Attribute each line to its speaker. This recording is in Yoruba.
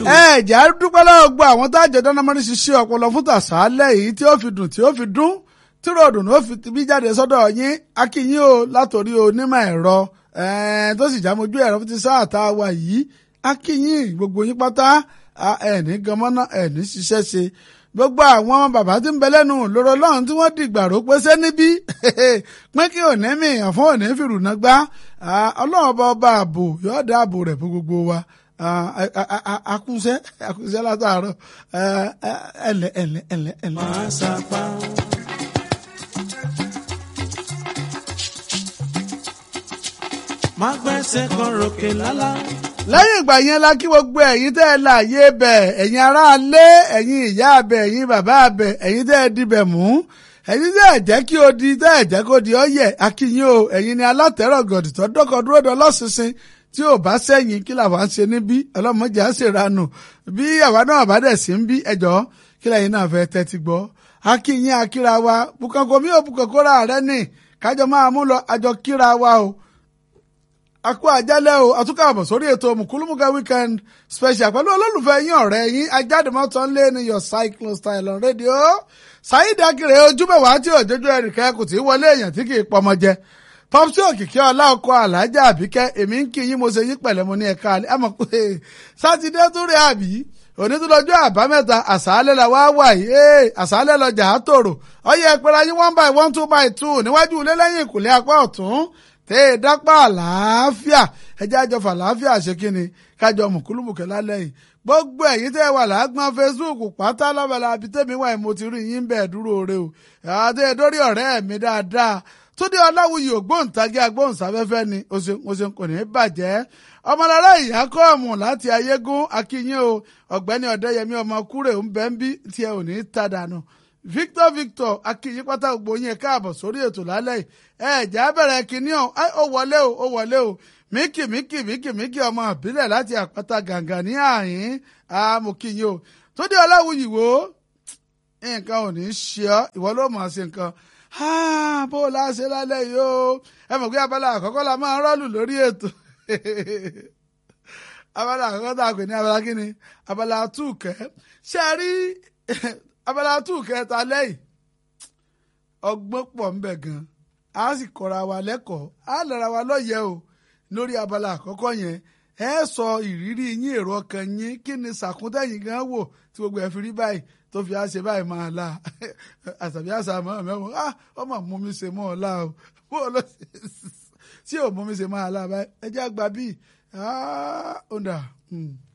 Speaker 1: ẹ jẹ́ á dúpẹ́ lọ́wọ́ gbọ́ àwọn tá a jẹ́ dáná mọ́rí ṣiṣẹ́ ọpọlọ fún tàṣálẹ̀ yìí tí ó fi dùn tí ó fi dún tí ròdùn ló fi bí jáde sọ́dọ̀ yín akínyìn o látòrí onímọ̀ ẹ̀rọ tó sì jámojú ẹ̀rọ fún ti sáà tá a wà yìí akínyìn gbogbo yín pátá ẹ̀ní ganmọ́ná ẹ̀ní ṣiṣẹ́ ṣe gbogbo àwọn bàbá tí ń bẹ lẹ́nu lọ́rọ̀ lọ́run tí wọ́n dìgbà ró pé ṣé níbí pé kí òní mi hàn fún òní fìrùnà gbá ọlọ́run ọba ọba ààbò yóò dá ààbò rẹ̀ fún gbogbo wa akúṣẹ́ akúṣẹ́ látàárọ̀ ẹ̀lẹ́ ẹ̀lẹ́ ẹ̀lẹ́ ẹ̀lẹ́.
Speaker 2: máa sapá. má gbẹ́sẹ̀ kan ròkè lálá.
Speaker 1: lẹ́yìn ìgbà yẹn la kí gbogbo ẹ̀yin tẹ́ ẹ láàyè bẹ̀ ẹ̀yin aráalé ẹ̀yin ìyá abẹ ẹ̀yin bàbá abẹ ẹ̀yin tẹ́ ẹ dibẹ̀ mú ẹ̀yin tẹ́ ẹ jẹ́ kí o di tẹ́ ẹ jẹ́ kó di ọ̀yẹ̀ akínyìn o ẹ̀yin ni alátẹ̀rọ̀ gọ̀dì tó dọ́kọ̀ dúró dọ́ lọ́sísìn tí ò bá sẹ́yìn kí làwọn ń ṣe níbí ọlọ́mọdé á ṣèranù bí àwa náà bá dẹ̀ sí ń bí ẹjọ́ kí lẹ́yìn náà fẹ́ tẹ́tí gbọ́ akínyìn akíra wa bukanko mi ò bukanko ra rẹ ní kájọ máa mú lọ àjọ kíra wa o akú àjálẹ̀ o àtúkọ̀ àbọ̀ sórí ètò mùkúlùmùkà weekend special pẹ̀lú olólùfẹ́ yín ọ̀rẹ́ yín ajáde-mọ́tò ń lé ní your cyclone style on radio Saheed Akere ojúbẹ̀wá tí òjòjú ẹnìkan kò tí í wọlé èèyàn tí kì í pọmọ jẹ pọpsi òkìkí ọlá ọkọ alájà àbíkẹ́ èmi ń kí yín mo ṣe yín pẹ̀lẹ́ mo ní ẹ̀ka alẹ́ àmọ́ pé sátidé tó rí àbí òní tó lọ́jọ́ àbámẹ́ta àṣálẹ́ la wá wà yìí ee àṣálẹ́ lọ́jà á tòrò ọyẹ ìpẹ́ra yín one by one two by two níwájú ilé lẹ́yìn ìkùlé apá ọ̀tún tẹ́ ẹ dápá àlàáfíà ẹjẹ́ àjọfà àlàáfíà ṣe kí ni kájọ mùkúlùmùkẹ́ lálẹ́ yìí gbogbo ẹ̀yin tẹ́ ẹ wà lágbọ́n Facebook pátá lọ́bẹ̀lá abitẹ́mi wà mo ti rí yín bẹ́ẹ̀ dúró re o àti ẹ̀dórí ọ̀rẹ́ mi dáadáa túndé ọláwùyí ògbóǹtagí agbóhùnsáfẹ́fẹ́ ni o ṣeun kò ní í bàjẹ́ ọmọlára ìyá kọ́ọ̀mù láti ayégún akínyìn o ọ̀gbẹ́ni ọ̀dẹ́yẹmí ọmọ kúrè ń bẹ́ ń bí tí ẹ ò ní í ta dànù Victor Victor akínyìn pátá gbogbo yín káàbọ̀ sórí ètò lálẹ́ ẹ ẹ̀já bẹ̀rẹ̀ kínní ọ̀ ó wọlé o ó wọlé o míkì míkì míkì míkì ọmọ ìbílẹ̀ láti àpáta gàǹgà ní àyín amòkìyìn o túndé ọláwùyí wo nǹkan ò ní í ṣe ọ́ ìwọ ló mọ̀ ọ́ sí nǹkan bó o láṣẹ lálẹ́ yìí o ẹ mọ̀ pé abala àkọ́kọ́ la máa rọ́ọ̀lù lórí ètò abala àkọ́kọ́ tá a pè ní abala kí ni abala túùkẹ́ ṣe a rí abala túùkẹ́ ta lẹ́yìn ọgbọ́n pọ̀ ńbẹ̀ gan a sì kọ́ra wa lẹ́kọ̀ọ́ a lọ́ra wa lọ́yẹ̀ o lórí abala àkọ́kọ́ yẹn ẹ sọ ìrírí yín èrò ọkàn yín kí ni sàkúntẹ̀yìn gan wò tí gbogbo ẹ̀ fi rí báyìí tó fi àṣẹ báyìí máa la àtàbí àṣà máa mẹ́wọ̀n ah ọmọ mú mi ṣe mọ́ ọ la o bó o lọ sí ò mú mi ṣe máa la báyìí ẹ jẹ́ àgbà bíi ah ó dà.